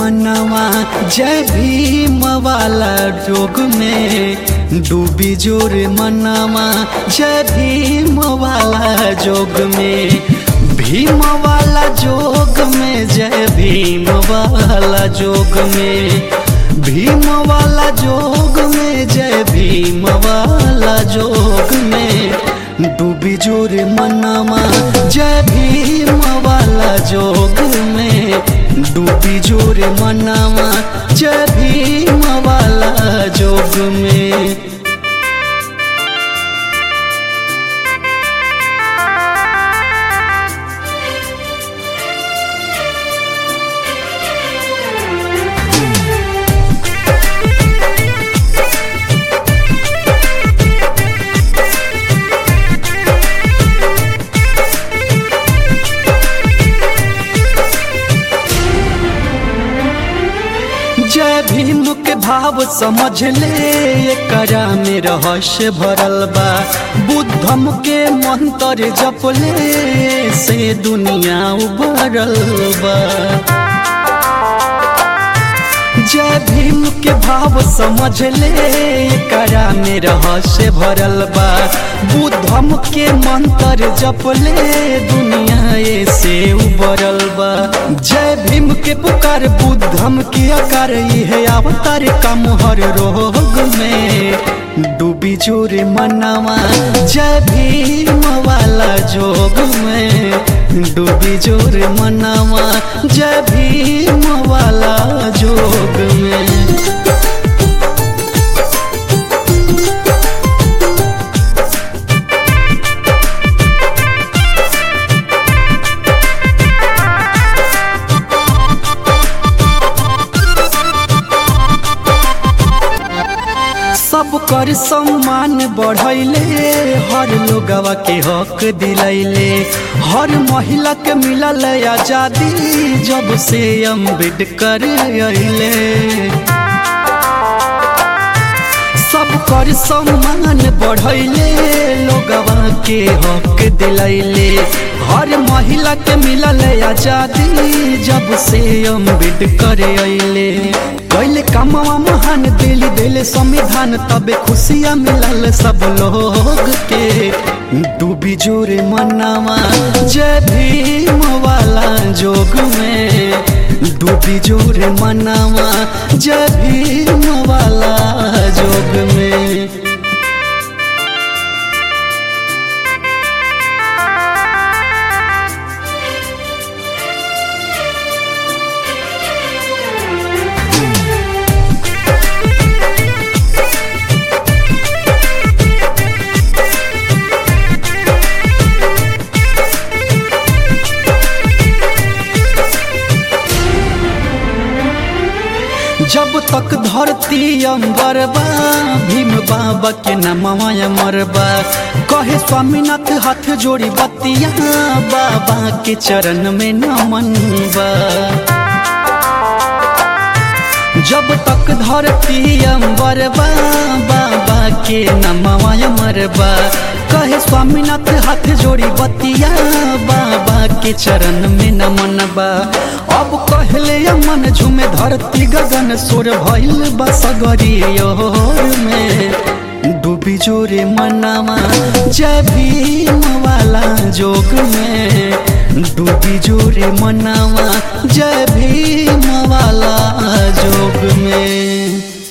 मनवा जय भीम वाला जोग में डूबी जोर मनवा जय भीम वाला जोग में भीम वाला जोग में जय भीम वाला जोग में भीम वाला जोग में जय भीम वाला जोग में डूबी जोर मनवा जय भीम वाला जोग में डूबी जोर मनवा जय भीम वाला जोग में जय भीम के भाव समझ ले एकरा में रहस्य भरल बा बुद्धम के मंत्र जप ले से दुनिया उभरल बा जय भीम के भाव समझ ले करा में रहस्य भरल बा बुद्धम के मंत्र जप ले दुनिया से उबरल बा जय भीम के पुकार बुद्धम के आकार है अवतार का मोहर रोग में डूबी जोर मनवा जय भीम वाला जोग में डूबी जोर मनवा जय भीम वाला जोग में सब कर सम्मान बढ़ैले हर लोगवा के हक दिलैले हर महिला के मिलल आजादी जब से अम्बेडकर अइले सब कर सम्मान बढ़ैले लोगवा के हक दिलैले हर महिला के मिलल आजादी जब से अम्बेडकर अइले कैले कामवा महान दिल दिल संविधान तबे खुशियाँ मिलल सब लोग के डूबी जोर मनवा जय भीम वाला जोग में डूबी जोर मनवा जय भीम वाला जोग में जब तक धरती अम्बर बा भीम बाबा के नमवा मरबा कहे स्वामीनाथ हाथ जोड़ी बतिया बाबा के चरण में नमन बा जब तक धरती अम्बर बा बाबा के नमवा मरबा कहे स्वामीनाथ हाथ जोड़ी बतिया बाबा के चरण में नमन बा अब कहले मन झुमे धरती गगन सोर भइल बसगरी में डूबी जोरे मनवा जय भीम वाला जोग में डूबी जोरे मनवा जय भीम वाला जोग में